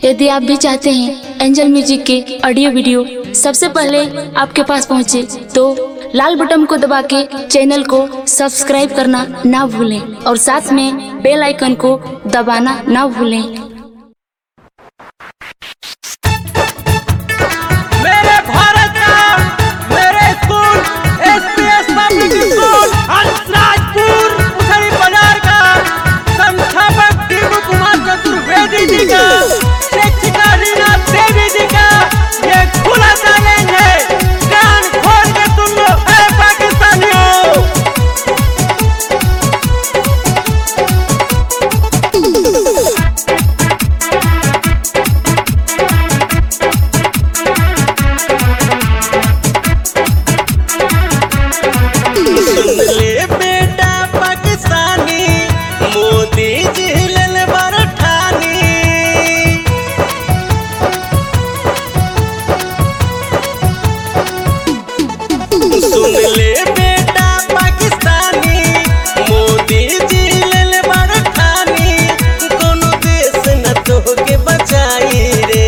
यदि आप भी चाहते हैं एंजल म्यूजिक के ऑडियो वीडियो सबसे पहले आपके पास पहुंचे तो लाल बटन को दबा के चैनल को सब्सक्राइब करना ना भूलें और साथ में बेल आइकन को दबाना ना भूलें मेरे भारत का मेरे school SPS public school Hansrajpur Udhari बाजार का संस्थापक दीपू कुमार चतुर्वेदी जी का शिक्षिका रीना देवी जी का ये खुला चैलेंज है कान खोल के तुम लोग है पाकिस्तानियों सुन ले बेटा पाकिस्तानी मोदी जी लेल बरठानी सुन ले बेटा पाकिस्तानी मोदी जी लेल बरठानी कोनो देश न तोहके बचाई रे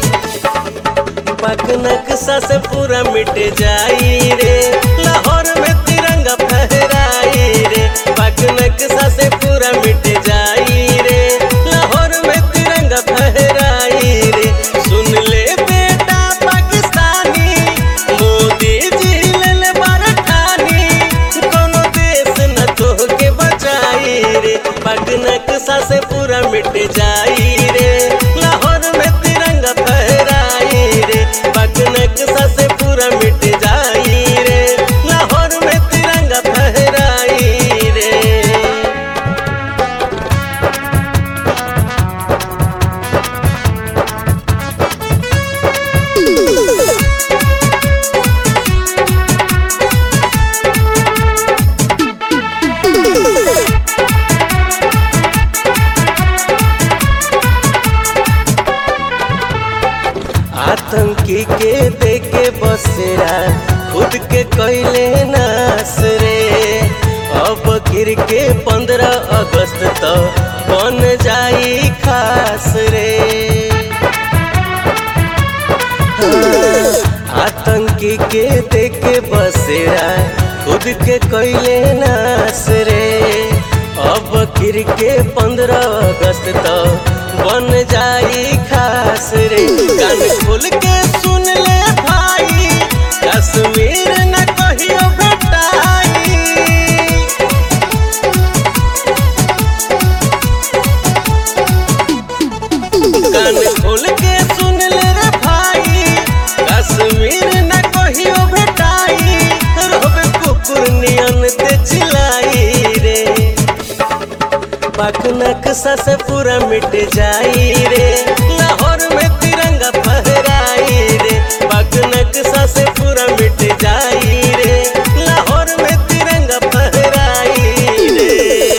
पक नक्शा से पूरा मिट जाई रे लाहौर में तिरंगा फहराई रे पक नक्शा से पूरा मिट जाई रे लाहौर में तिरंगा फहराई रे सुन ले बेटा पाकिस्तानी मोदी जी लेल बरठानी कोनो देश न तोहके बचाई रे पक नक्शा से पूरा मिट जाई रे लाहौर में तिरंगा फहराई रे पक नक्शा से पूरा मिट जाई रे लाहौर में तिरंगा फहराई रे आतंकी के देके बसेरा खुद के कैले नास रे अब गिर के पंद्रह अगस्त तो बन जाई खास रे हाँ, आतंकी के देके बसेरा खुद के कैले नास रे अब गिर के पंद्रह अगस्त तो बन जाई खास रे कान खोल के सुन ले भाई कश्मीर न कहियो भेटाई कान खोल के सुन ले रे भाई कश्मीर न कहियो भेटाई रोबे कुकुर नियन ते चिल्लाई रे पाक नक्शा से पूरा मिट जाई रे लाहौर में तिरंगा फहराई रे पाक नक्शा से पूरा मिट जाई रे लाहौर में तिरंगा फहराई रे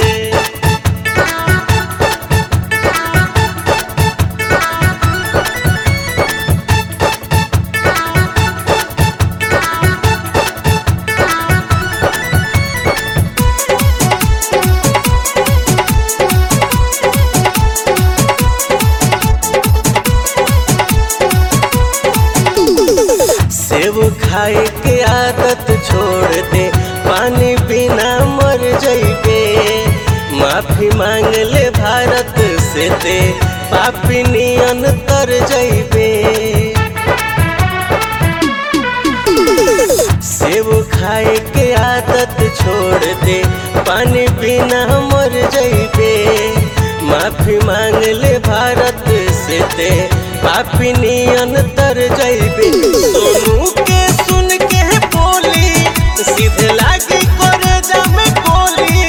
सेब खाए के आदत छोड़ दे पानी बिना मर जइबे माफी मांग ले भारत से दे पापी नियन तर जइबे सेब खाए के आदत छोड़ दे पानी बिना मर जइबे माफी मांग ले भारत से दे पापी नियन तर जइबे सोनू के सुन के बोली सीधे लागी करे जामे गोली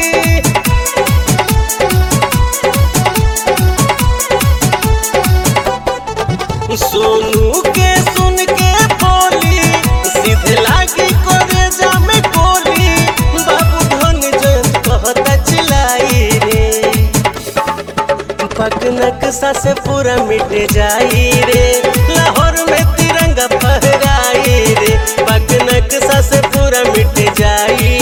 सोनू के सुन के बोली सीधे लागी करे जामे गोली बाबू धन जन कहता चिल्लाई रे पक नक्शा से पूरा मिट जाई रे लाहौर में तिरंगा फहराई रे पक नक्शा से पूरा मिट जाई